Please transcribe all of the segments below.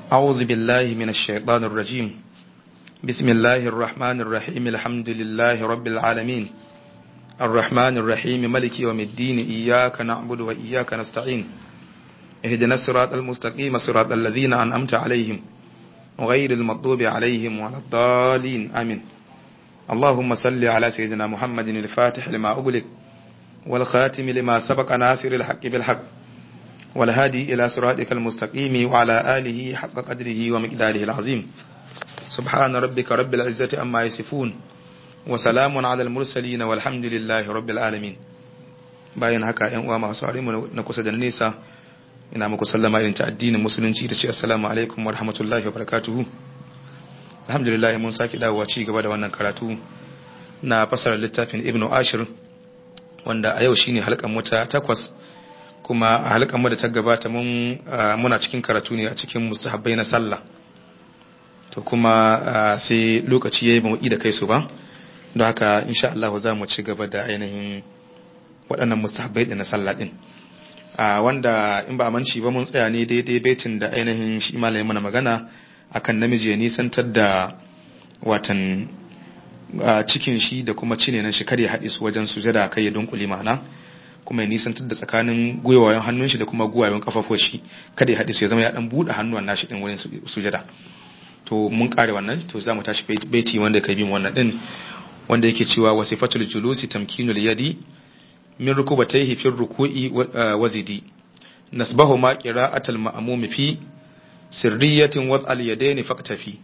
أعوذ بالله من الشيطان الرجيم بسم الله الرحمن الرحيم الحمد لله رب العالمين الرحمن الرحيم ملك يوم الدين إياك نعبد وإياك نستعين اهدنا الصراط المستقيم صراط الذين أنعمت عليهم غير المغضوب عليهم ولا الضالين آمين اللهم صل على سيدنا محمد الفاتح لما أغلق والخاتم لما سبق ناصر الحق بالحق والهادي إلى صراطك المستقيم وعلى آله حق قدره ومقداره العظيم سبحان ربك رب العزة أما يصفون وسلام على المرسلين والحمد لله رب العالمين bayan haka ‘yan uwa masu mu na kusa da nesa ina muku sallama irin ta addinin musulunci da ce assalamu alaikum wa rahmatullahi wa barakatuhu alhamdulillah mun sake dawowa ci gaba da wannan karatu na fasarar littafin ibnu ashir wanda a yau shine halkan mu ta takwas kuma a halkan mu da ta gabata mun muna cikin karatu ne a cikin mustahabbai na sallah to kuma sai lokaci yayi ba mu da kai su ba don haka insha Allah za mu ci gaba da ainihin waɗannan mustahabbai na sallah din wanda in ba manci ba mun tsaya ne daidai baitin da ainihin shi malamin mana magana akan namiji ya nisantar da watan cikin shi da kuma cine nan shi kar ya haɗe su wajen sujada kai ya dunkule ma'ana kuma ya nisantar da tsakanin gwiwayen hannun shi da kuma gwiwayen kafafuwar shi kada ya haɗe su ya zama ya dan buɗe hannuwan nashi din wurin sujada to mun kare wannan to za mu tashi baiti wanda kai bin wannan din wanda yake cewa wasifatul julusi tamkinul yadi min rukubatayhi fi ruku'i wazidi nasbahu ma qira'atul ma'mum fi sirriyatin wad al yadaini faqtafi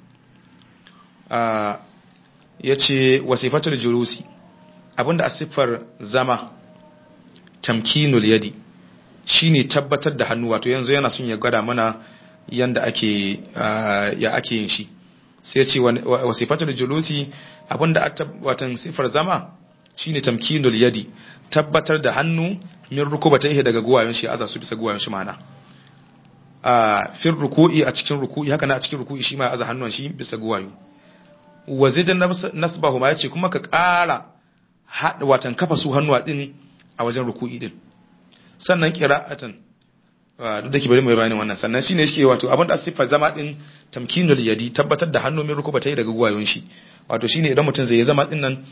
yace wasifatul julusi abinda asifar zama tamkinul yadi shine tabbatar da hannu wato yanzu yana son ya gwada mana yanda ake ya ake yin shi sai ya ce wasifatul julusi abinda watan sifar zama shine tamkinul yadi tabbatar da hannu min rukubatayhi daga guwayen shi aza su bisa guwayen shi mana a fir ruku'i a cikin ruku'i haka na a cikin ruku'i shi ma aza hannun shi bisa guwayo wazidan nasbahu ma yace kuma ka ƙara watan kafa su hannuwa din a wajen ruku'i din sannan qira'atan duk da ke bari mai bayanin wannan sannan shine yake wato abin da sifa zama din tamkinul yadi tabbatar da hannu mai rukubatai daga guwayon shi wato shine idan mutum zai zama din nan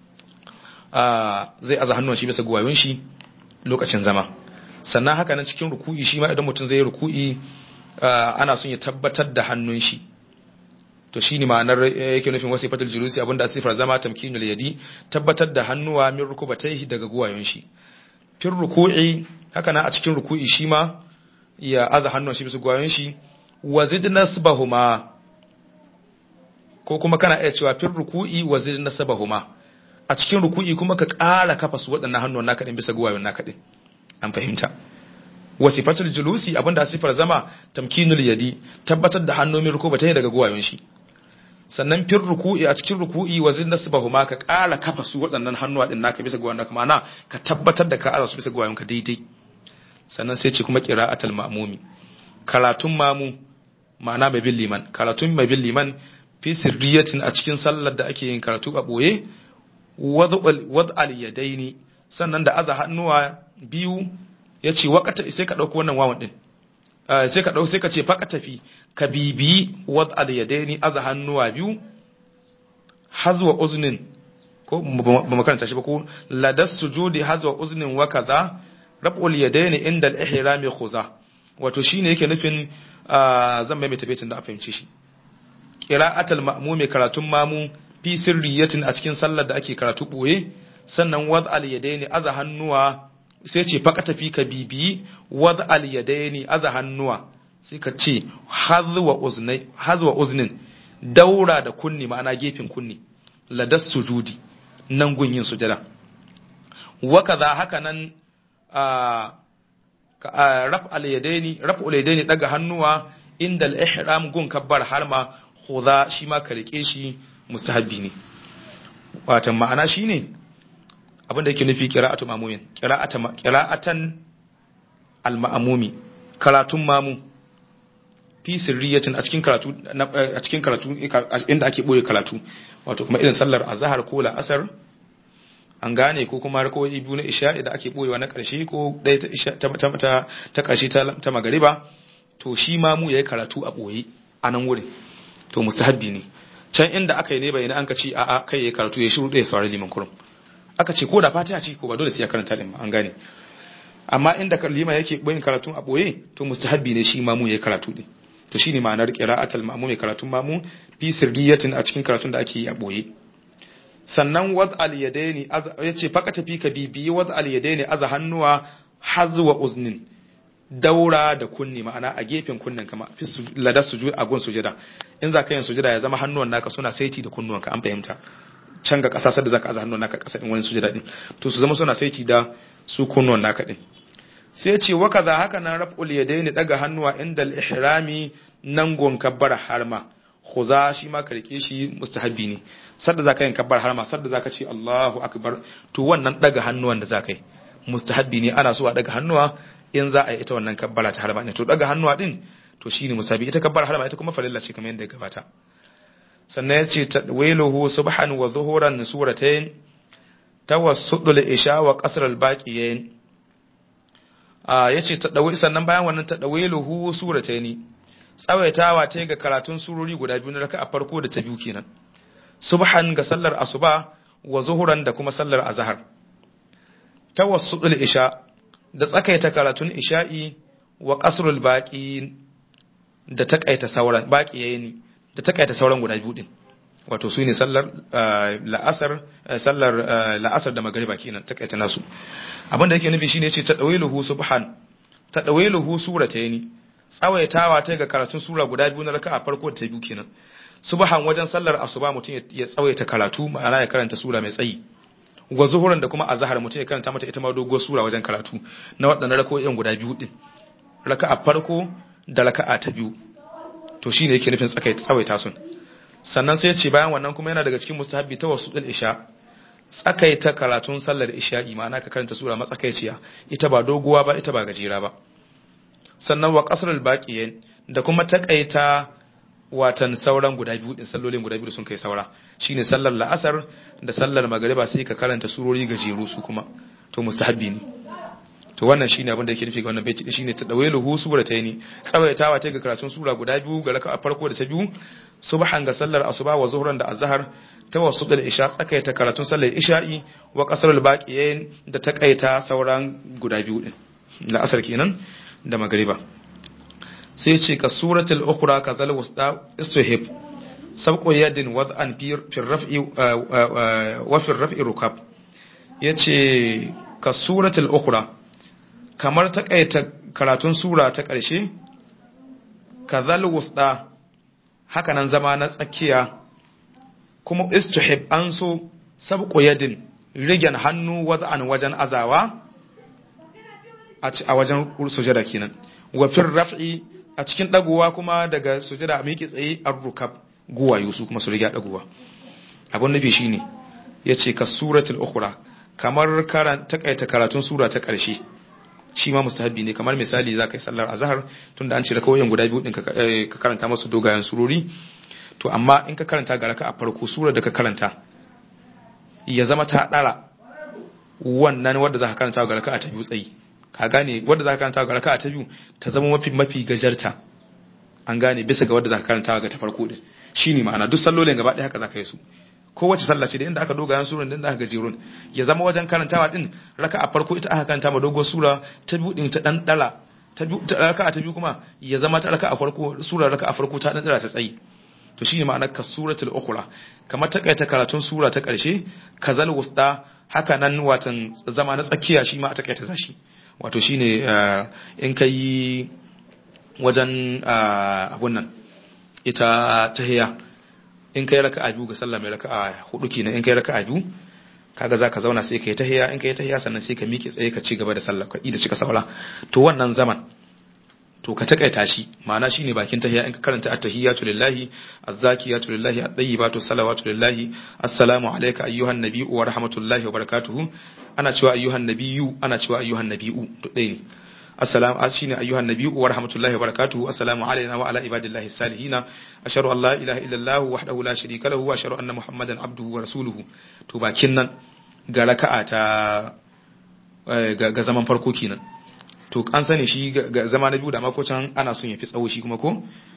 zai aza hannun shi bisa guwayon shi lokacin zama sannan haka nan cikin ruku'i shi ma idan mutum zai yi ruku'i ana son ya tabbatar da hannun shi to shi ne ma'anar yake nufin wasu fatar julusi abinda sifar zama tamkinul yadi tabbatar da hannuwa min rukubatai daga guwayon shi fin ruku'i haka na a cikin ruku'i shi ma ya aza hannun shi bisa guwayon shi wa zid nasbahuma ko kuma kana iya cewa fin ruku'i wa zid nasbahuma a cikin ruku'i kuma ka ƙara kafa su waɗannan hannun naka din bisa guwayon naka din an fahimta wasifatul julusi abinda sifar zama tamkinul yadi tabbatar da hannu min rukubatai daga guwayon shi sannan fir ruku'i a cikin ruku'i wa zin nasbahu ma ka ƙara kafa su waɗannan hannuwa din naka bisa gwayon naka ma'ana ka tabbatar da ka aza su bisa gwayon ka daidai sannan sai ce kuma qira'atul ma'mumi karatun mamu ma'ana mai bin liman karatun mai bin liman fi sirriyatin a cikin sallar da ake yin karatu a boye wad al yadaini sannan da aza hannuwa biyu yace waqata sai ka dauko wannan wawan din sai ka ɗau sai ka ce faka tafi ka bibi wad al yadaini aza hannuwa biyu hazwa uznin ko ba makaranta shi ba ko ladas sujudi hazwa uznin wa kaza rab'ul yadaini inda al ihrami khuza wato shine yake nufin zan mai tabbacin da a fahimci shi qira'atul ma'mumi karatun mamu fi sirriyatin a cikin sallar da ake karatu boye sannan wad al yadaini aza hannuwa sai ce faka tafi ka bibiyi wadda aliyadaini aza hannuwa sai ka ce hazwa uznin daura da kunni ma'ana gefen kunni ladas sujudi nan gunyin sujada waka za haka nan raf aliyadaini raf aliyadaini daga hannuwa inda al-ihram gun kabbar harma khudha shi ma ka rike shi mustahabbi ne watan ma'ana shine abinda yake nufi qira'atu mamumin qira'atan al-ma'mumi karatun mamu fi sirriyatin a cikin karatu a cikin karatu inda ake boye karatu wato kuma irin sallar azhar ko la'asar an gane ko kuma rakoyi biyu na isha'i da ake boyewa na ƙarshe ko ɗaya ta ta ta ƙarshe ta magariba to shi ma mu yayi karatu a boye a nan wurin to mustahabbi ne can inda aka yi ne bayyana an ka ce a'a kai ya karatu ya shiru da ya saurari liman kurum aka ce ko da fatiha ce ko ba dole sai ya karanta din ba an gane amma inda lima yake boyin karatu a boye to mustahabbi ne shi mamu ya karatu din to shine ma'anar qira'atul ma'mum ya karatun mamu fi sirriyatin a cikin karatun da ake yi a boye sannan wad al yadaini yace fakata fi ka bibi wad al yadaini aza hannuwa hazwa uznin daura da kunni ma'ana a gefen kunnen kama fi lada sujud a gun sujada in za ka yin sujada ya zama hannuwan naka suna saiti da kunnuwanka an fahimta can ga ƙasa sadda za ka aza hannuwan naka ƙasa din wani sujada din to su zama suna saiti da su kunnuwan naka din sai ce wa kaza haka nan raf'ul yadaini daga hannuwa inda al-ihrami nan gon kabbara harma khuza shi ma ka rike shi mustahabbi ne sadda za ka yin kabbar harma sadda za ka ce Allahu akbar to wannan daga hannuwan da za ka yi mustahabbi ne ana so a daga hannuwa in za a yi ita wannan kabbara ta harma ne to daga hannuwa din to shine musabi ita kabbara harma ita kuma farilla ce kamar yadda ya gabata sannan yace tadwiluhu subhan wa zuhuran suratayn tawassudul isha wa qasr al baqiyayn a yace tadawi sannan bayan wannan tadwiluhu suratayn tsawaitawa ta ga karatun surori guda biyu na raka'a farko da ta biyu kenan subhan ga sallar asuba wa zuhuran da kuma sallar azhar tawassudul isha da tsakaita karatun isha'i wa qasrul baqi da takaita sauran baqi yayin da takaita sauran guda biyu din wato su ne sallar la'asar sallar la'asar da magriba kenan takaita nasu abin da yake nufi shine yace tadawiluhu subhan tadawiluhu suratayn tsawaitawa ta ga karatun sura guda biyu na raka'a farko da ta biyu kenan subhan wajen sallar asuba mutum ya tsawaita karatu ma'ana ya karanta sura mai tsayi wa zuhuran da kuma azhar mutum ya karanta mata ita ma doguwar sura wajen karatu na waɗannan rako'in guda biyu din raka'a farko da raka'a ta biyu to shine yake nufin tsakaita tsawaita sun sannan sai ya ce bayan wannan kuma yana daga cikin mustahabbi ta wasu isha tsakaita karatun sallar isha'i ma'ana ka karanta sura matsakaiciya ita ba doguwa ba ita ba gajera ba sannan wa qasrul baqiyin da kuma takaita watan sauran guda biyu din sallolin guda biyu sun kai saura shine sallar la'asar da sallar magariba sai ka karanta surori gajeru su kuma to mustahabbi ne to wannan shine abin da yake nufi ga wannan baiti shine tadawailuhu surataini tsawaitawa ta ga karatun sura guda biyu ga raka'a farko da ta biyu subhan ga sallar asuba wa zuhran da azhar tawassul da isha tsakaita karatun sallar isha'i wa qasrul baqiyin da takaita sauran guda biyu din la'asar kenan da magariba sai ce ka suratul ukhra ka zal wasta istuhib sabqu yadin wad'an fi raf'i wa fi raf'i rukab yace ka suratul ukhra kamar takaita karatun sura ta ƙarshe ka zal wasta haka nan zama na tsakiya kuma istuhib an so sabqu yadin rigen hannu wad'an wajen azawa a wajen sujada kenan wa fi raf'i a cikin dagowa kuma daga sujada a miƙe tsaye an rukab guwayo su kuma su riga dagowa abin nufi shine yace ka suratul ukhra kamar karan takaita karatun sura ta ƙarshe shi ma mustahabi ne kamar misali za ka yi sallar azhar tunda an ce rakawoyin guda biyu din ka karanta masu dogayen surori to amma in ka karanta ga raka a farko sura da ka karanta ya zama ta dara wannan wanda za ka karanta ga raka a ta biyu tsayi ka gane wadda za ka karanta ga raka'a ta biyu ta zama mafi mafi gajarta an gane bisa ga wadda za ka karanta ga ta farko din shine ma'ana duk sallolin gaba ɗaya haka za ka yi su kowace sallah ce da inda aka dogayen surun da inda aka gajerun ya zama wajen karantawa din raka'a farko ita aka karanta ma dogon sura ta biyu din ta dan dala ta biyu ta raka'a ta biyu kuma ya zama ta raka'a farko sura raka'a farko ta dan dala ta tsayi to shine ma'anar ka suratul ukhra kamar ta kaita karatun sura ta karshe kazal wusta haka nan watan zama na tsakiya shi ma a takaita zashi wato shine in ka yi wajen abun nan ita tahiya in ka yi raka a biyu ga sallah mai raka a hudu kenan in ka yi raka a biyu kaga za ka zauna sai ka yi tahiya in ka yi tahiya sannan sai ka miƙe tsaye ka ci gaba da sallah ka da cika saura to wannan zaman to ka takaita shi ma'ana shine bakin tahiya in ka karanta at-tahiyatu lillahi az-zakiyatu lillahi at-tayyibatu salawatu lillahi assalamu alayka ayyuhan nabiyyu wa rahmatullahi wa barakatuhu ana cewa ayyuhan nabiyyu ana cewa ayyuhan nabiyyu to dai ne assalamu shine ayyuhan nabiyyu wa rahmatullahi wa barakatuhu assalamu alayna wa ala ibadillahi salihin ashhadu an la ilaha illa allah wahdahu la sharika lahu wa ashhadu anna muhammadan abduhu wa rasuluhu to bakin nan ga raka'a ta ga zaman farko kenan to an sani shi ga zama na biyu da mako can ana son ya fi tsawo shi kuma ko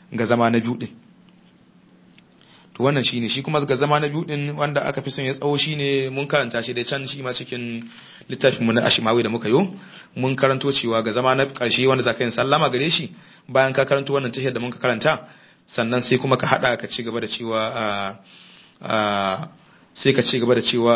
ga zama na biyu din to wannan shine shi kuma ga zama na biyu din wanda aka fi son ya tsawo shine mun karanta shi da can shi ma cikin littafin mu na Ashimawi da muka yo mun karanto cewa ga zama na karshe wanda zaka yin sallama gare shi bayan ka karanto wannan tahiyar da muka karanta sannan sai kuma ka hada ka ci gaba da cewa sai ka ci gaba da cewa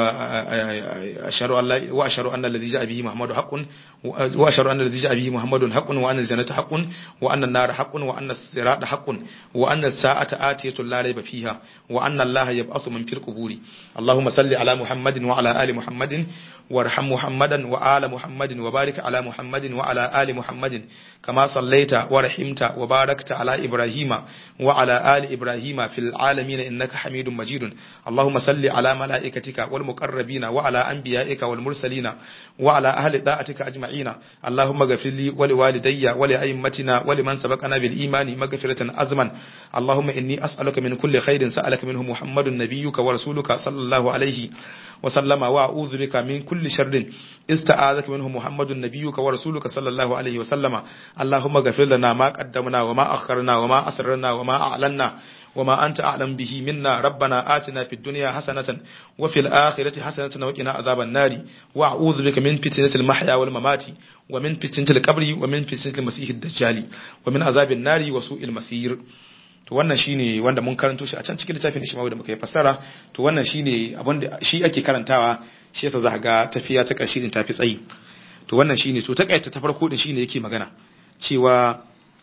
asharu Allah wa asharu anna alladhi ja'a bihi muhammadu haqqun wa asharu anna alladhi ja'a bihi muhammadun haqqun wa anna aljannata haqqun wa anna an-nara haqqun wa anna as-sirata haqqun wa anna as-sa'ata atiyatun la rayba fiha wa anna Allah yab'athu man fil quburi Allahumma salli ala Muhammadin wa ala ali Muhammadin وارحم محمدا وآل محمد وبارك على محمد وعلى آل محمد كما صليت ورحمت وباركت على إبراهيم وعلى آل إبراهيم في العالمين إنك حميد مجيد اللهم صل على ملائكتك والمقربين وعلى أنبيائك والمرسلين وعلى أهل طاعتك أجمعين اللهم اغفر لي ولوالدي ولأئمتنا ولمن سبقنا بالإيمان مغفرة أزما اللهم إني أسألك من كل خير سألك منه محمد نبيك ورسولك صلى الله عليه وسلم وأعوذ بك من كل شر استعاذك منه محمد نبيك ورسولك صلى الله عليه وسلم اللهم اغفر لنا ما قدمنا وما أخرنا وما أسررنا وما أعلنا وما أنت أعلم به منا ربنا آتنا في الدنيا حسنة وفي الآخرة حسنة وقنا عذاب النار وأعوذ بك من فتنة المحيا والممات ومن فتنة القبر ومن فتنة المسيح الدجال ومن عذاب النار وسوء المسير to wannan shine wanda mun karanto shi a can cikin littafin Ishmawi da muka yi fassara to wannan shine abin da shi ake karantawa shi yasa za ga tafiya ta ƙarshe din tafi tsayi to wannan shine to takaita ta farko din shine yake magana cewa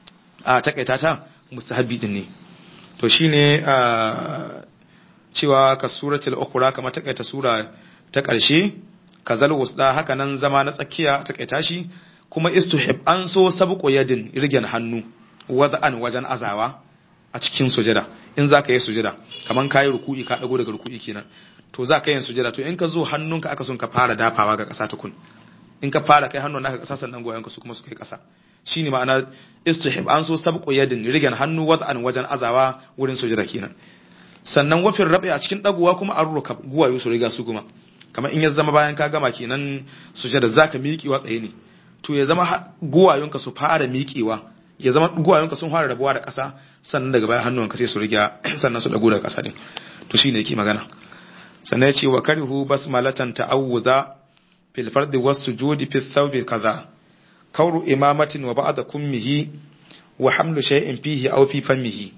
a takaita ta mustahabbi din ne to shine a cewa ka suratul ukhra kamar takaita sura ta ƙarshe kazal wusda haka nan zama na tsakiya takaita shi kuma istuhib an so sabqu yadin irgen hannu wada'an wajen azawa a cikin sujada in za ka yi sujada kamar ka yi ruku'i ka ɗago daga ruku'i kenan to za ka yi sujada to in ka zo hannunka aka son ka fara dafawa ga ƙasa tukun in ka fara kai hannun naka ƙasa sannan goyon su kuma su kai ƙasa shine ma'ana istihib an so sabqu yadin rigan hannu wad'an wajen azawa wurin sujada kenan sannan wafin rabi a cikin dagowa kuma an ruka guwayo su riga su kuma kamar in ya zama bayan ka gama kenan sujada zaka miƙewa tsaye ne to ya zama guwayonka su fara miƙewa ya zama guwayonka sun fara rabuwa da ƙasa sannan daga bayan hannuwanka sai su riga sannan su dago daga ƙasa din to shine yake magana sannan ya ce wa karihu basmalatan ta'awuza fil fardi was sujudi fi thawbi kaza kauru imamatin wa ba'da kummihi wa hamlu shay'in fihi aw fi fammihi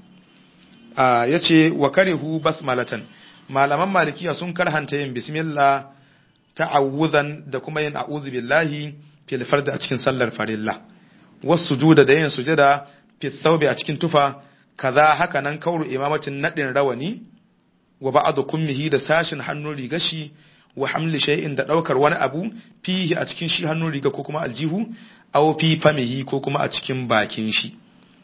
a yace wa karihu basmalatan malaman malikiya sun karhanta yin bismillah ta'awuzan da kuma yin a'udhu billahi fil fardi a cikin sallar farilla was sujuda da yin sujada fi thawbi a cikin tufa kaza haka nan kauru imamatin nadin rawani wa ba'adu kummihi da sashin hannun riga shi wa hamli shay'in da daukar wani abu fihi a cikin shi hannun riga ko kuma aljihu aw fi famihi ko kuma a cikin bakin shi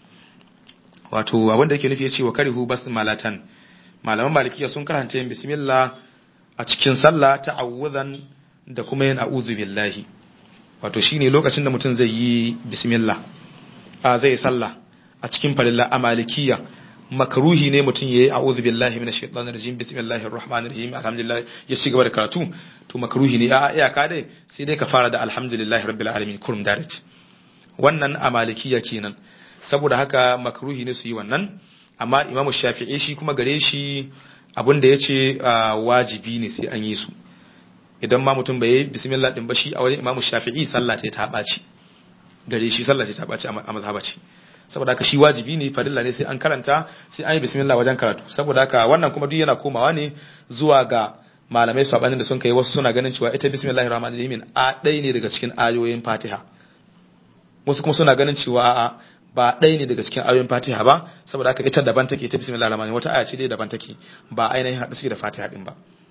wato abin da yake nufi yace wa karihu basmalatan malaman malikiya sun karanta yin bismillah a cikin sallah ta'awudan da kuma yin a'udhu billahi wato shine lokacin da mutum zai yi bismillah a zai sallah a cikin farilla a malikiya makaruhi ne mutum yayi a'udhu billahi minash shaitanir rajim bismillahir rahmanir rahim alhamdulillah ya ci gaba da karatu to makaruhi ne a iyaka dai sai dai ka fara da alhamdulillahi rabbil alamin kurum direct wannan a malikiya kenan saboda haka makaruhi ne su yi wannan amma imamu shafi'i shi kuma gare shi abin da yace wajibi ne sai an yi su idan ma mutum bai yi bismillah din ba shi a wajen imamu shafi'i sallah ta ɓaci gare shi sallah ta ɓaci a mazhaba ce saboda haka shi wajibi ne farilla ne sai an karanta sai an yi bismillah wajen karatu saboda haka wannan kuma duk yana komawa ne zuwa ga malamai sabanin da sun kai wasu suna ganin cewa ita bismillahir rahmanir rahim a ɗaya ne daga cikin ayoyin fatiha wasu kuma suna ganin cewa a'a ba ɗaya ne daga cikin ayoyin fatiha ba saboda haka ita daban take ita bismillahir rahmanir wata aya ce dai daban take ba ainihin haɗu suke da fatiha din ba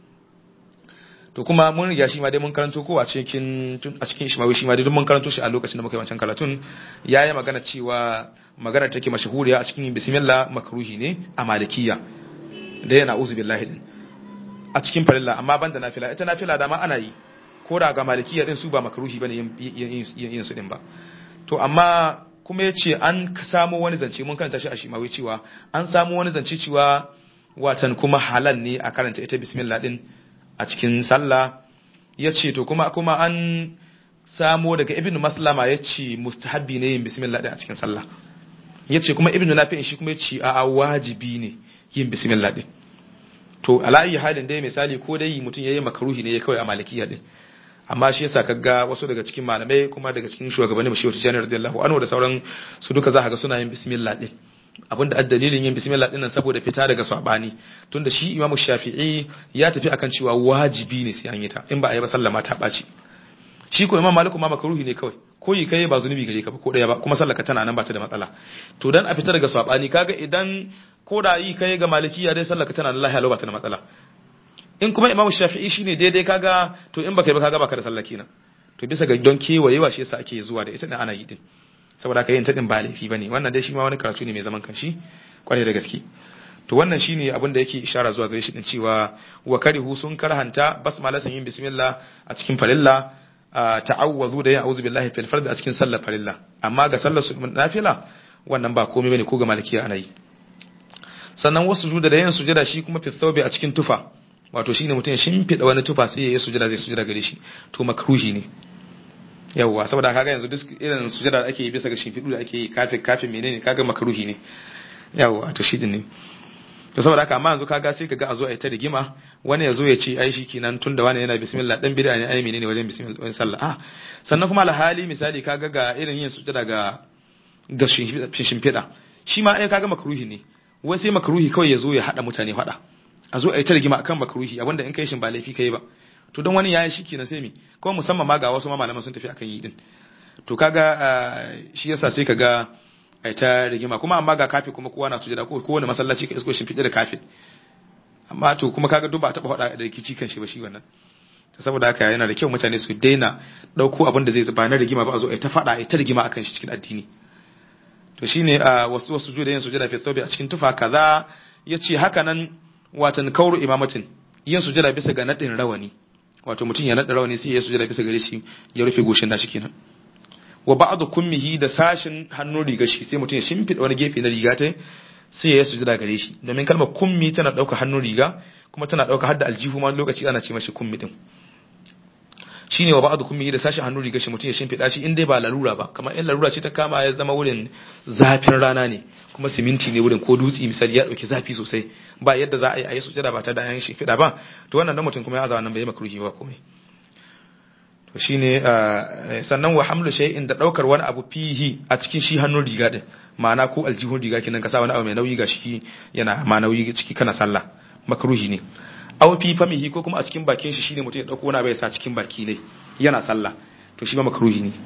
to kuma mun riga shi ma dai mun karanto ko a cikin a cikin shi ma shi ma dai mun karanto shi a lokacin da muka yi wancan karatun yayi magana cewa magana take mashahuriya a cikin bismillah makruhi ne a malikiya da yana uzu billahi din a cikin farilla amma banda nafila ita nafila da ma ana yi ko da ga malikiya din su ba makruhi bane yin yin su din ba to amma kuma yace an samu wani zance mun karanta shi a shi ma wai cewa an samu wani zance cewa watan kuma halal ne a karanta ita bismillah din a cikin sallah ya ce to kuma kuma an samo daga ibn maslama ya ce mustahabbi ne yin bismillah din a cikin sallah yace kuma ibnu nafi'in shi kuma yace a wajibi ne yin bismillah din to alayi halin dai misali ko dai mutum yayi makaruhi ne ya kawai a malikiya din amma shi yasa kaga wasu daga cikin malamai kuma daga cikin shugabanni mashi wata janar radiyallahu anhu da sauran su duka za ka ga suna yin bismillah din abinda addalilin yin bismillah din nan saboda fita daga sabani tunda shi imamu shafi'i ya tafi akan cewa wajibi ne sai an yi ta in ba a yi ba sallama ta ɓaci shi ko imam maliku ma makaruhi ne kawai ko yi kai ba zunubi gare ka ba ko daya ba kuma sallaka tana nan ba ta da matsala to dan a fita daga sabani kaga idan ko da yi kai ga malikiya dai sallaka tana nan lahiya ba ta da matsala in kuma imamu shafi'i shine daidai kaga to in baka yi ba kaga baka da sallah kenan to bisa ga don kewayewa shi yasa ake zuwa da ita din ana yi din saboda haka yin ta din ba laifi bane wannan dai shi ma wani karatu ne mai zaman kanshi kwarai da gaske to wannan shine abin da yake ishara zuwa gare shi din cewa wa karihu sun karhanta basmala yin bismillah a cikin farilla ta'awwazu da yin a'udhu billahi fil fard a cikin sallar farilla amma ga sallar nafila wannan ba komai bane ko ga malikiya ana yi sannan wasu sujuda da yin sujada shi kuma fi thawbi a cikin tufa wato shine mutum ya shimfida wani tufa sai ya yi sujada zai sujada gare shi to makruhi ne yawwa saboda kaga yanzu duk irin sujada da ake yi bisa ga shimfidu da ake yi kafin kafin menene kaga makruhi ne yawwa to shi din ne to saboda haka amma yanzu kaga sai kaga a zo a yi ta rigima wani ya zo ya ce ai shikenan tunda wani yana bismillah dan bid'a ne ai menene wajen bismillah wajen sallah ah sannan kuma alhali misali kaga ga irin yin sujada ga ga shimfida shi ma ai kaga makruhi ne wai sai makruhi kawai ya zo ya hada mutane fada a zo a yi ta rigima akan makruhi abinda in kai shin ba laifi kai ba to don wani yayi shikenan sai mi kuma musamman ma ga wasu ma malaman sun tafi akan yi din to kaga shi yasa sai kaga ai ta rigima kuma amma ga kafi kuma kowa na sujada ko kowane masallaci ka isko shin fide da kafin amma to kuma kaga duk ba taba hada da rikici kan shi ba shi wannan to saboda haka yana da kyau mutane su daina dauko abin da zai ba na rigima ba a zo ai ta fada ai ta rigima akan shi cikin addini to shine wasu wasu juda yin sujada fi tawbi a cikin tufa kaza yace haka nan watan kauru imamatin yin sujada bisa ga nadin rawani wato mutum ya nada rawani sai ya sujada bisa gare shi ya rufe goshin nashi kenan wa ba'du kummihi da sashin hannun riga shi sai mutum ya shimfida wani gefe na riga ta sai ya sujada gare shi domin kalmar kummi tana dauka hannun riga kuma tana dauka hadda aljihu ma lokaci ana ce mashi kummi din shine wa ba'du kummihi da sashin hannun riga shi mutum ya shimfida shi in dai ba larura ba kamar in larura ce ta kama ya zama wurin zafin rana ne kuma siminti ne wurin ko dutse misali ya dauki zafi sosai ba yadda za a yi a yi sujada ba ta da yan shimfida ba to wannan dan mutum kuma ya azawa nan bai makruhi ba komai to shine sannan wa hamlu shay'in da daukar wani abu fihi a cikin shi hannun riga din ma'ana ko aljihun riga kinan ka sa wani abu mai nauyi ga shi yana ma nauyi ciki kana sallah makruhi ne aw fi famihi ko kuma a cikin bakin shi shine mutum ya dauko wani abu ya sa cikin baki ne yana sallah to shi ma makruhi ne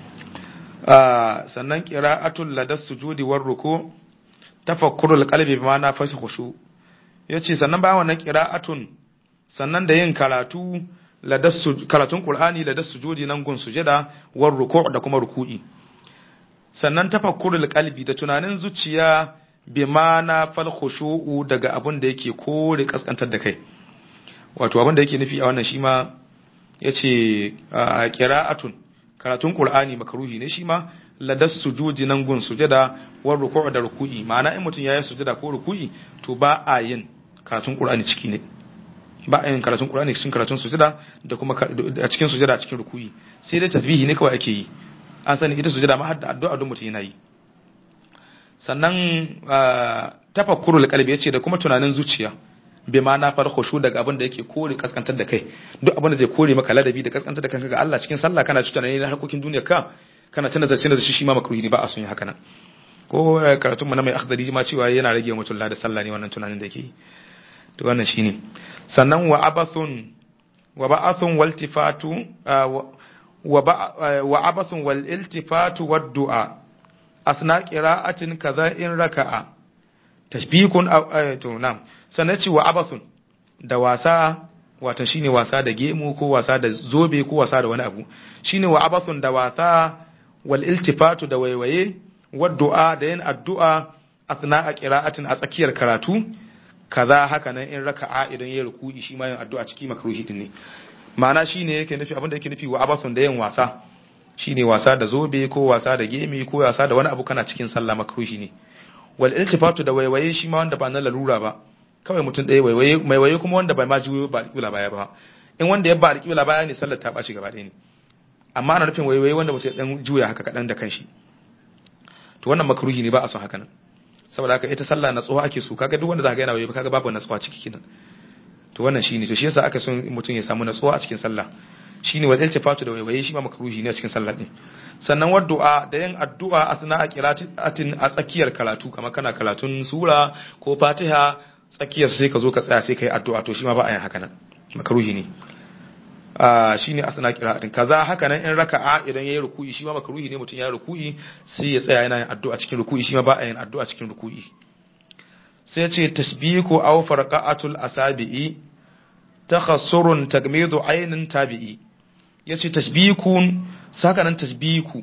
sannan qira'atul ladas sujudi war ruku tafakkurul qalbi bima na fashi khushu yace sannan bayan wannan qira'atun sannan da yin karatu karatun Qur'ani da dasu sujudi nan gun sujada war ruku' da kuma ruku'i sannan tafakkurul qalbi da tunanin zuciya bi mana fal khushu'u daga abin da yake kore kaskantar da kai wato abin da yake nufi a wannan shi ma yace qira'atun karatun Qur'ani makaruhi ne shi ma ladas sujudi nan gun sujada war ruku' da ruku'i ma'ana in mutum yayi sujada ko ruku'i to ba a yin karatun Qur'ani ciki ne ba a yin karatun Qur'ani cikin karatun sujada da kuma a cikin sujada a cikin rukuyi sai dai tasbihi ne kawai ake yi an sani ita sujada ma har da addu'a don mutum yana yi sannan tafakkurul qalbi yace da kuma tunanin zuciya bai ma na far khushu daga abin da yake kore kaskantar da kai duk abin da zai kore maka ladabi da kaskantar da kanka ga Allah cikin sallah kana tunani na harkokin duniya ka kana tana zarce da shi shi ma makruhi ne ba a son yi haka nan ko karatun mu na mai akhdari ma cewa yana rage mutum da sallah ne wannan tunanin da yake yi to wannan shine sannan wa abathun wa ba'athun wal tifatu wa abathun wal iltifatu wad du'a asna qira'atin kaza in raka'a tashbihun to nam sannan ci wa abathun da wasa wato shine wasa da gemu ko wasa da zobe ko wasa da wani abu shine wa abathun da wasa wal iltifatu da waiwaye wad du'a da yin addu'a asna qira'atin a tsakiyar karatu kaza haka nan in raka'a idan ya ruku'i shi ma yin addu'a ciki makruhi din ne ma'ana shine yake nufi abin da yake nufi wa abasun da yin wasa shine wasa da zobe ko wasa da gemi ko wasa da wani abu kana cikin sallah makruhi ne wal iltifatu da waiwaye shi ma wanda ba na lalura ba kawai mutum ɗaya waiwaye mai waye kuma wanda bai ma ji ba kibla baya ba in wanda ya ba da kibla baya ne sallar ta ɓaci gaba ɗaya ne amma ana nufin waiwaye wanda mutum ya dan juya haka kaɗan da kanshi to wannan makruhi ne ba a son haka nan saboda haka ita sallah natsuwa ake so kaga duk wanda zaka ga yana waye kaga babu natsuwa ciki kinan to wannan shine to shi yasa aka son mutum ya samu natsuwa a cikin sallah shine wa iltifatu da waiwaye shi ma makruhi ne a cikin sallah din sannan wa du'a da yin addu'a asna a qira'atin a tsakiyar karatu kamar kana karatun sura ko fatiha tsakiyar sai ka zo ka tsaya sai kai addu'a to shi ma ba a yin haka nan makruhi ne a shine asna qira'atin kaza haka nan in raka'a idan yayi ruku'i shi ma makruhi ne mutum ya ruku'i sai ya tsaya yana yin addu'a cikin ruku'i shi ma ba a yin addu'a cikin ruku'i sai ce tashbiku aw farqa'atul asabi'i takhassurun tagmidu aynin tabi'i yace tashbikun saka nan tashbiku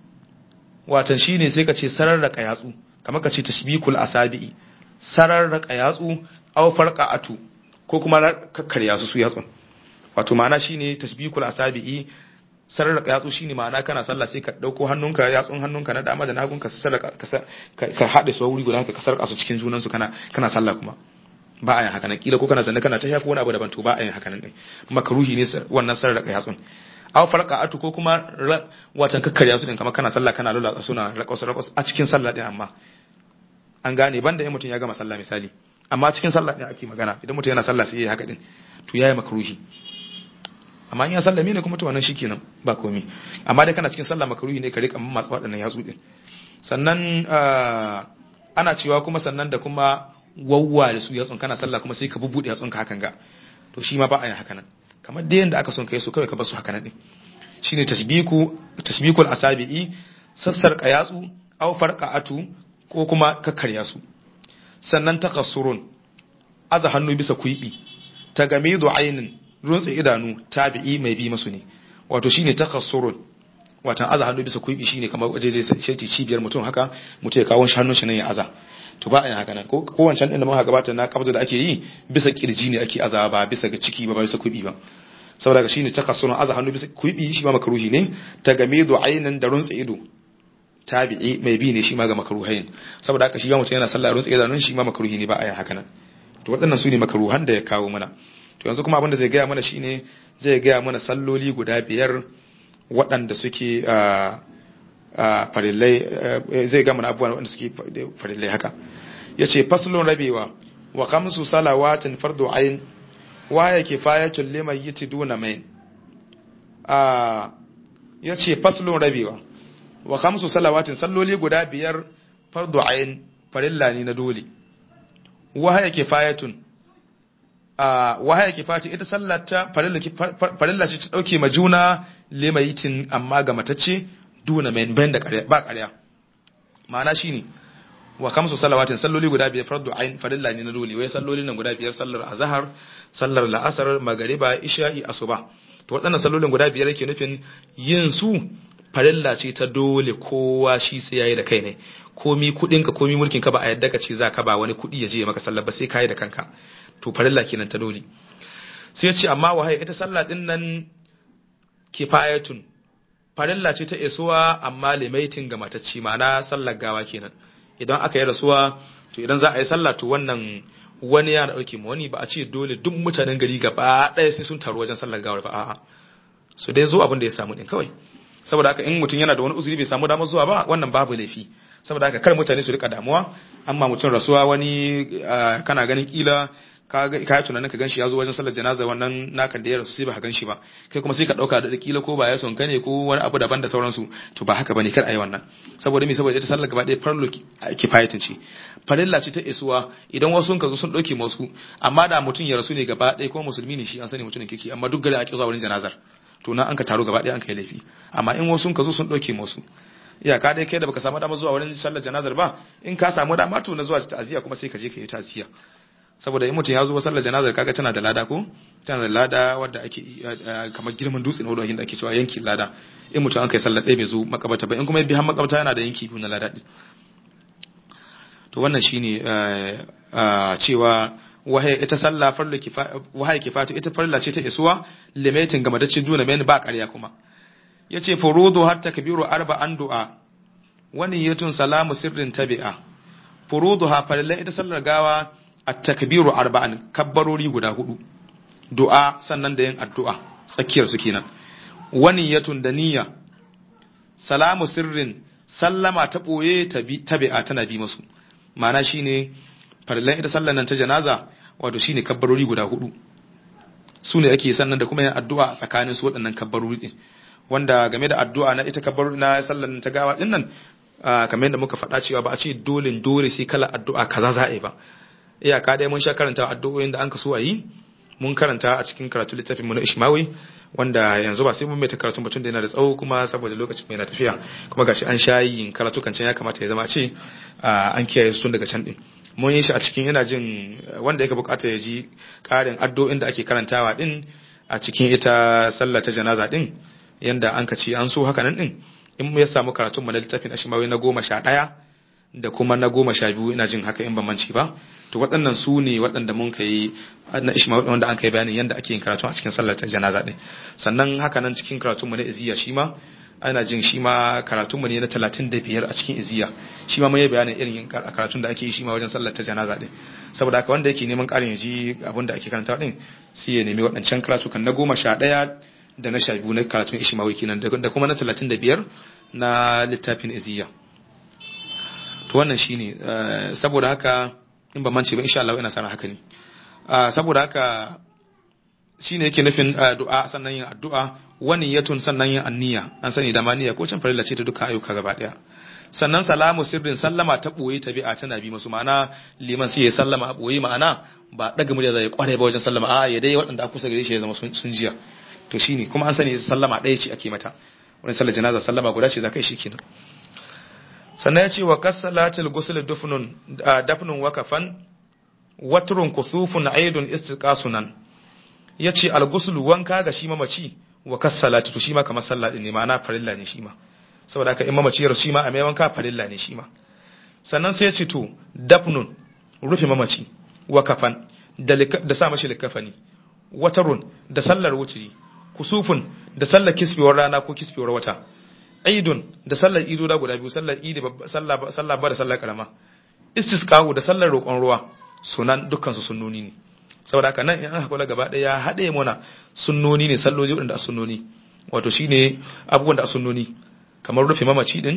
watan shine sai ka ce sararraka yatsu kamar ka ce tashbikul asabi'i sararraka yatsu aw farqa'atu ko kuma kakkarya su su yatsun wato ma'ana shine tashbikul asabi'i sararraka yatsu shine ma'ana kana sallah sai ka dauko hannunka yatsun hannunka na dama da nagun ka sarraka ka haɗe su wuri guda ka sarka su cikin junan su kana kana sallah kuma ba a yin haka nan kila ko kana zanne kana ta shafi wani abu daban to ba a yin haka nan dai makruhi ne wannan sarraka yatsun aw farqa'atu ko kuma watan kakkarya su din kamar kana sallah kana lula suna raƙos raƙos a cikin sallah din amma an gane banda in mutum ya gama sallah misali amma cikin sallah din ake magana idan mutum yana sallah sai yayi haka din to yayi makruhi amma in ya sallame ne kuma to wannan shikenan ba komai amma dai kana cikin sallah makruhi ne ka rika masu waɗannan yatsu din sannan ana cewa kuma sannan da kuma wawwa da su yatsun kana sallah kuma sai ka bubbude yatsun ka hakan ga to shi ma ba a yin haka nan kamar da yanda aka son kai su kawai ka bar su haka nan din shine tashbiku tashbikul asabi'i sassar qayatsu aw farqa'atu ko kuma kakkarya su sannan takassurun aza hannu bisa kuibi tagamidu ainin runtse idanu tabi'i mai bi masu ne wato shine takassurun watan aza hannu bisa kuibi shine kamar waje dai sai cibiyar mutum haka mutum ya kawo hannun shi nan ya aza to ba a yin haka nan ko wancan din da muka gabata na kabda da ake yi bisa kirji ne ake aza ba bisa ga ciki ba ba bisa kuibi ba saboda ga shine takassurun aza hannu bisa kuibi shi ma makruhi ne tagamidu ainin da runtse ido tabi'i mai bi ne shi ma ga makruhain saboda haka shi ba mutum yana sallah runtse idanun shi ma makruhi ne ba a yin haka nan to waɗannan su ne makruhan da ya kawo mana to yanzu kuma abin da zai gaya mana shine zai gaya mana salloli guda biyar waɗanda suke farillai zai gama abubuwan waɗanda suke farillai haka ya ce faslun rabewa wa kamsu salawatin fardu ayin waya kifayatun liman yiti duna main ya ce faslun rabewa wa kamsu salawatin salloli guda biyar fardu ayin farilla ne na dole wahaya kifayatun wahaya kifati ita sallata farilla ce ta dauke ma juna limayitin amma ga matacce duna mai bayan da ba ƙarya ma'ana shine wa kamsu salawatin salloli guda biyar fardu ain farilla ne na dole wai salloli nan guda biyar sallar azhar sallar la'asar magariba isha'i asuba to waɗannan sallolin guda biyar yake nufin yin su farilla ce ta dole kowa shi sai yayi da kai ne komi kudin ka komi mulkin ka ba a yadda ka ce za ka ba wani kudi ya je maka sallar ba sai kai da kanka to farilla kenan ta dole sai ya ce amma wahai ita sallah din nan kifayatun farilla ce ta isuwa amma limaitin ga matacci ma'ana sallar gawa kenan idan aka yi rasuwa to idan za a yi sallah to wannan wani ya dauke mu wani ba a ce dole duk mutanen gari gaba ɗaya sai sun taru wajen sallar gawar ba a'a so dai zo abin da ya samu din kawai saboda haka in mutum yana da wani uzuri bai samu damar zuwa ba wannan babu laifi saboda haka kar mutane su rika damuwa amma mutum rasuwa wani kana ganin kila ka ga yi tunanin ka ganshi ya zo wajen sallar janaza wannan nakan da ya rasu sai ba ka ganshi ba kai kuma sai ka dauka da kila ko ba ya son ka ne ko wani abu daban da sauransu to ba haka bane kar ayi wannan saboda me saboda ita sallar gaba ɗaya farlo kifayatin ce farilla ce ta isuwa idan wasu sun ka zo sun dauke masu amma da mutum ya rasu ne gaba ɗaya ko musulmi ne shi an sani mutumin kike amma duk gari a zuwa wurin janazar to nan an ka taro gaba ɗaya an kai laifi amma in wasu sun ka zo sun dauke masu iyaka dai kai da baka samu dama zuwa wurin sallar janazar ba in ka samu dama to na zuwa ta'aziyya kuma sai ka je ka yi ta'aziyya saboda in mutum ya zo sallar janazar kaga tana da lada ko tana da lada wadda ake kamar girman dutse na wadda ake cewa yanki lada in mutum an kai sallar ɗaya bai zo makabata ba in kuma bi har makabata yana da yanki biyu na lada ɗin to wannan shine cewa wahaya ita sallah farla kifa wahaya kifatu ita farla ce ta isuwa limitin ga madacin duna mai ba ƙarya kuma yace furudu hatta kabiru arba'an du'a wani yatun salamu sirrin tabi'a furudu ha farilla ita sallar gawa at-takbiru arba'an kabbarori guda hudu du'a sannan da yin addu'a tsakiyar su kenan wani yatun da niyya salamu sirrin sallama ta boye tabi'a tana bi musu ma'ana shine farillan ita sallan nan ta janaza wato shine kabbarori guda hudu su ne ake sannan da kuma yin addu'a a tsakanin su waɗannan kabbarori din wanda game da addu'a na ita kabbar na sallan ta gawa din nan kamar yadda muka faɗa cewa ba a ce dole dole sai kala addu'a kaza za a yi ba iyaka dai mun sha karanta addu'o'in da an ka so a yi mun karanta a cikin karatu littafin mu na Ishmawi wanda yanzu ba sai mun mai ta karatu mutum da yana da tsawo kuma saboda lokacin mai na tafiya kuma gashi an sha yin karatu kan can ya kamata ya zama ce an kiyaye su tun daga can din mun yi shi a cikin yana jin wanda yake bukata ya ji karin addu'o'in da ake karantawa din a cikin ita sallah ta janaza din yanda an ka ce an so haka nan din in ya samu karatun mu na littafin Ishmawi na goma sha ɗaya da kuma na goma sha biyu ina jin haka in ban manci ba to waɗannan su ne waɗanda mun kai na ishma wanda an kai bayanin yadda ake yin karatu a cikin sallar ta janaza ɗin sannan haka nan cikin karatun mu na iziya shi ma ana jin shi ma karatun mu ne na talatin da biyar a cikin iziya shi ma mun yi bayanin irin karatun da ake yi shi ma wajen sallar ta janaza ɗin saboda haka wanda yake neman ƙarin ya ji abin da ake karanta ɗin sai ya nemi waɗancan karatukan na goma sha ɗaya da na sha biyu na karatun ishmawi kenan da kuma na talatin da biyar na littafin iziya to wannan shine saboda haka in ba mance ba insha Allah ina sana haka ne saboda haka shine yake nufin du'a sannan yin addu'a wani yatun sannan yin anniya an sani da maniya ko can farilla ce ta dukkan ayyuka gaba daya sannan salamu sirrin sallama ta boye tabi'a tana bi masu ma'ana liman sai ya sallama a boye ma'ana ba daga murya zai kware ba wajen sallama a ya dai waɗanda aka kusa gare shi ya zama sun jiya to shine kuma an sani sallama ɗaya ce ake mata wani sallar janaza sallama guda ce za ka yi shi kenan sannan ya ce wa kasalatil gusul dufnun dafnun wakafan watrun kusufun aidun istiqasunan yace al gusul wanka ga shi mamaci wa kasalati to shi ma kamar sallah din ne ma'ana farilla ne shi ma saboda haka in mamaci ya shi ma a mai wanka farilla ne shi ma sannan sai ya ce to dafnun rufe mamaci wakafan da sa mashi likafani watarun da sallar wuturi kusufun da sallar kisbewar rana ko kisbewar wata aidun da sallar ido da guda biyu sallar idi sallar ba da sallar karama istisqahu da sallar roƙon ruwa sunan dukkan su sunnoni ne saboda haka nan in aka kula gaba daya haɗe mana sunnoni ne salloji waɗanda a sunnoni wato shine abubuwan da a sunnoni kamar rufe mamaci din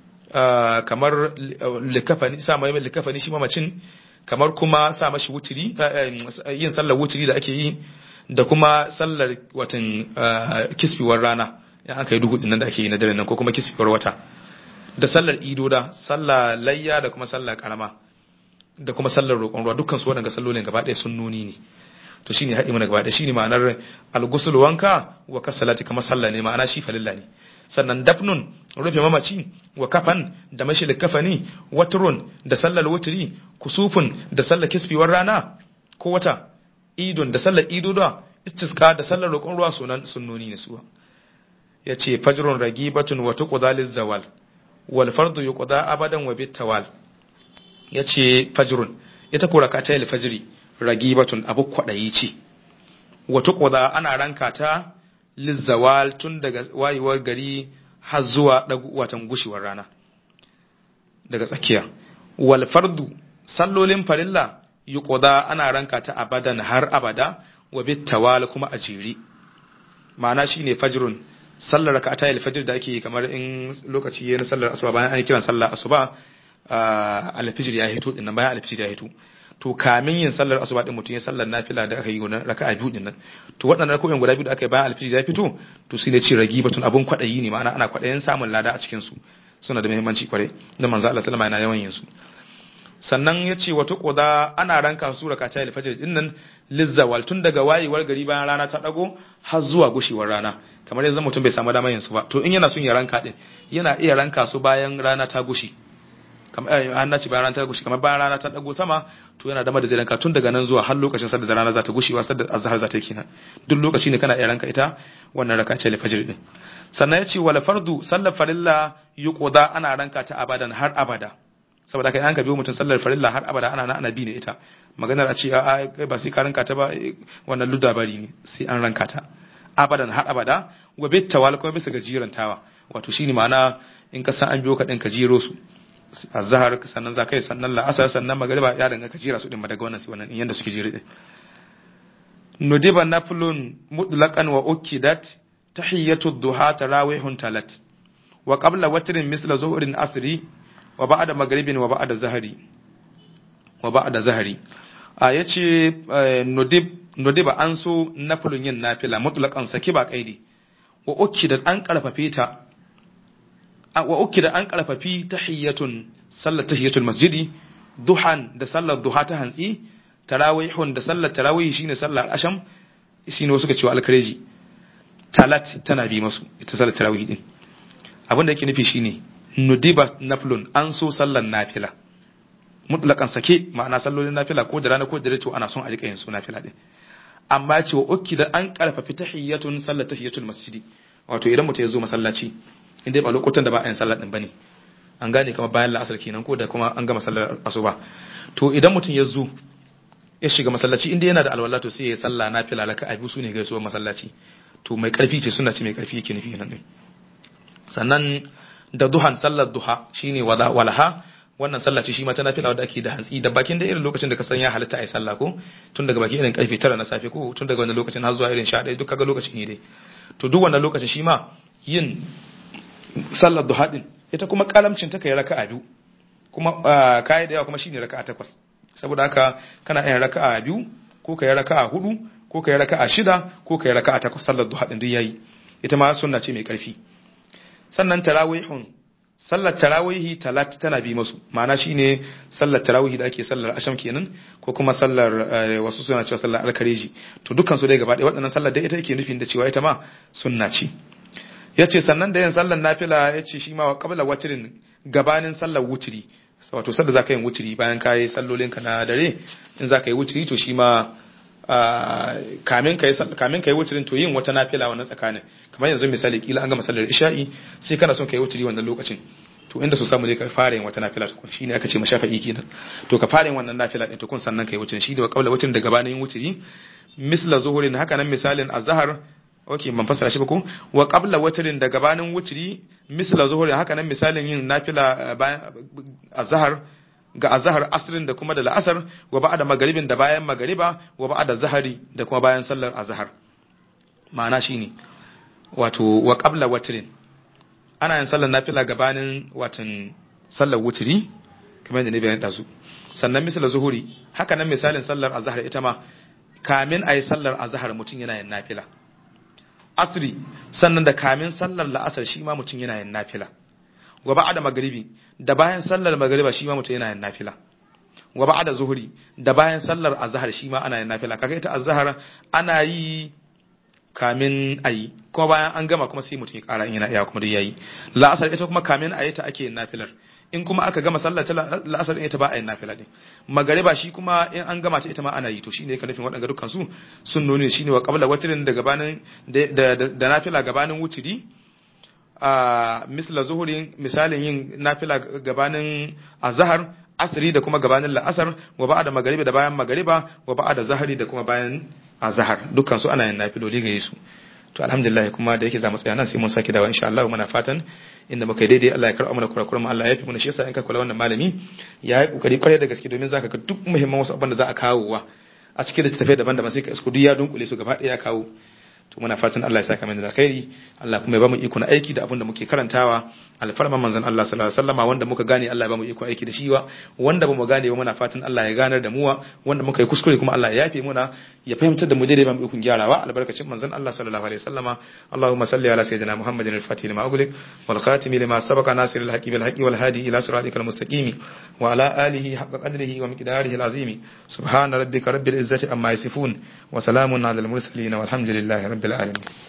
kamar likafani sa mai likafani shi mamacin kamar kuma sa mashi wuturi yin sallar wuturi da ake yi da kuma sallar watan kisfiwar rana ya aka yi duhu nan da ake yi na dare nan ko kuma kisifar wata da sallar ido da sallar layya da kuma sallar karama da kuma sallar roƙon ruwa dukkan su waɗanda sallolin gaba ɗaya sun nuni ne to shine haɗi mana gaba ɗaya shine ma'anar al-ghusl wanka wa kasalati kamar sallah ne ma'ana shi falilla ne sannan dafnun rufe mamaci wa kafan da mashi da kafani watrun da sallar wutri kusufun da sallar kisfiwar rana ko wata idon da sallar ido da istisqa da sallar roƙon ruwa sunan sunnoni ne su ya ce fajrun ragibatun wa tuqda zawal wal fardu yuqda abadan wa bitawal ya ce fajrun ita ko rakata al fajri ragibatun abu kwadayi ce wa tuqda ana ranka ta lizawal tun daga wayewar gari har zuwa watan gushewar rana daga tsakiya wal fardu sallolin farilla yuqda ana ranka ta abadan har abada wa bitawal kuma a jere ma'ana shine fajrun sallar raka ta alfajir da ake kamar in lokaci yayin sallar asuba bayan an kiran sallar asuba alfajir ya hito din nan bayan alfajir ya hito to kamin yin sallar asuba din mutum ya sallar nafila da aka yi wannan raka'a biyu din nan to waɗannan raka'o'in guda biyu da aka yi bayan alfajir ya fito to sai ne ce ragibatun abun kwadayi ne ma'ana ana kwadayin samun lada a cikin su suna da muhimmanci kware da manzo Allah sallama yana yawan yin su sannan ya ce wata koda ana ranka su raka ta alfajir din nan lizzawal tun daga wayewar gari bayan rana ta dago har zuwa gushewar rana kamar yanzu mutum bai samu damar yin su ba to in yana son ya ranka din yana iya ranka su bayan rana ta gushi kamar an nace bayan rana ta gushi kamar bayan rana ta dago sama to yana damar da zai ranka tun daga nan zuwa har lokacin sadda rana za ta gushewa sadda azhar za ta yi kenan duk lokaci ne kana iya ranka ita wannan raka ce alfajir din sannan ya ce wala fardu sallar farilla yuqda ana ranka ta abadan har abada saboda kai an ka biyo mutum sallar farilla har abada ana ana bi ne ita maganar a ce a ba sai ka ranka ta ba wannan ludabari ne sai an ranka ta abadan har abada wa bit tawal kuma bisa ga jirantawa wato shine ma'ana in ka san an biyo ka din ka jiro su azhar sannan za kai sannan la'asar sannan magriba ya danga ka jira su din daga wannan sai wannan yanda suke jira din nudiba naflun mutlaqan wa ukidat tahiyatu duha tarawihun talat wa qabla watrin misla zuhurin asri wa ba'da maghribin wa ba'da zahari wa ba'da zahari a yace nudib nudiba an so nafilun yin nafila mutlaqan saki ba kaidi wa ukki da an karfafe ta wa ukki da an karfafi tahiyatun sallar tahiyatul masjidi duhan da sallar duha ta hantsi tarawihun da sallar tarawih shine sallar asham shine wasu ka cewa alkareji talat tana bi masu ita sallar tarawih din abin da yake nufi shine nudiba naflun an so sallar nafila mutlaqan sake ma'ana sallolin nafila ko da rana ko da dare to ana son a rika yin su nafila din amma cewa ukki da an karfafi tahiyatun sallar tahiyatul masjidi wato idan mutum ya zo masallaci inda ba lokutan da ba a yin sallar din bane an gane kamar bayan la'asar kenan ko da kuma an gama sallar asuba to idan mutum ya zo ya shiga masallaci inda yana da alwala to sai ya yi sallah nafila laka a biyu su ne gaisuwar masallaci to mai karfi ce suna ce mai karfi yake nufi nan din sannan da duhan sallar duha shine walaha wannan sallah ce shi ma ta nafila wadda ake da hantsi da bakin da irin lokacin da ka san ya halitta a yi sallah ko tun daga baki irin karfe tara na safe ko tun daga wannan lokacin har zuwa irin sha ɗaya duk kaga lokaci ne dai to duk wannan lokacin shi ma yin sallar duha din ita kuma kalamcin ta kai raka'a biyu kuma kai da yawa kuma shine raka'a takwas saboda haka kana yin raka'a biyu ko kai raka'a hudu ko kai raka'a shida ko kai raka'a takwas sallar duha din duk yayi ita ma sunna ce mai karfi sannan tarawihun sallar tarawihi talat tana bi masu ma'ana shine sallar tarawihi da ake sallar asham kenan ko kuma sallar wasu suna cewa sallar alkareji to dukkan su dai gaba ɗaya waɗannan sallar dai ita yake nufin da cewa ita ma sunna ce yace sannan da yin sallar nafila yace shi ma wa qabla watrin gabanin sallar wutri wato sallar zaka yin wutri bayan kai sallolin ka na dare in zaka yi wutri to shi ma kamin kai kamin kai wutrin to yin wata nafila wannan tsakanin kamar yanzu misali kila an gama sallar isha'i sai kana son kai wutri wannan lokacin to inda su samu ne ka fara yin wata nafila tukun shine aka ce mashafa'i kenan to ka fara yin wannan nafila din tukun sannan kai wutrin shi da qabla wutrin da gabanin yin wutri misla zuhurin haka nan misalin azhar okay ban fassara shi ba ko wa qabla witrin da gabanin witri misla zuhuri haka nan misalin yin nafila bayan azhar ga azhar asrin da kuma da la'asar wa ba'da magaribin da bayan magariba wa ba'da zahari da kuma bayan sallar azhar ma'ana shine wato wa qabla witrin ana yin sallar nafila gabanin watan sallar witri kamar da ne bayan dazu sannan misla zuhuri haka nan misalin sallar azhar ita ma kamin ayi sallar azhar mutun yana yin nafila asri sannan da kamin sallar la'asar shi ma mutum yana yin nafila wa ba'da magribi da bayan sallar magriba shi ma mutum yana yin nafila wa ba'da zuhri da bayan sallar azhar shi ma ana yin nafila kaga ita azhar ana yi kamin ayi kuma bayan an gama kuma sai mutum ya kara in yana iya kuma dai yayi la'asar ita kuma kamin ayi ta ake yin nafilar in kuma aka gama sallar ta la'asar din ita ba a yin nafila din magariba shi kuma in an gama ta ita ma ana yi to shine ka nufin waɗanda dukkan su sun nuni shine wa qabla watrin da gabanin da da nafila gabanin wutri a misla zuhurin misalin yin nafila gabanin azhar asri da kuma gabanin la'asar wa ba'da magariba da bayan magariba wa ba'da zahari da kuma bayan azhar dukkan su ana yin nafiloli gare su to alhamdulillah kuma da yake za mu tsaya nan sai mun sake dawo insha Allah muna fatan inda muka yi daidai Allah ya karɓa mana kurakuran mu Allah ya fi mana shi yasa in ka kula wannan malami ya yi kokari kwarai da gaske domin zaka ga duk muhimman wasu abin da za a kawo wa a cikin da tafai daban-daban sai ka isku duk ya dunkule su gaba ɗaya ya kawo to muna fatan Allah ya saka mana da alkhairi Allah kuma ya bamu iko na aiki da abin da muke karantawa alfarman manzon Allah sallallahu alaihi wasallama wanda muka gane Allah ya bamu iko aiki da shi wa wanda bamu gane ba muna fatan Allah ya ganar da mu wa wanda muka yi kuskure kuma Allah ya yafe muna ya fahimtar da mu daidai bamu iko gyarawa albarkacin manzon Allah sallallahu alaihi wasallama Allahumma salli ala sayyidina Muhammadin al-fatih lima ughliq wal khatim lima sabaqa nasir al-haqi bil haqi wal hadi ila siratikal mustaqim wa ala alihi haqqa qadrihi wa miqdarihi al-azim subhana rabbika rabbil izzati amma yasifun wa salamun ala al-mursalin walhamdulillahi rabbil alamin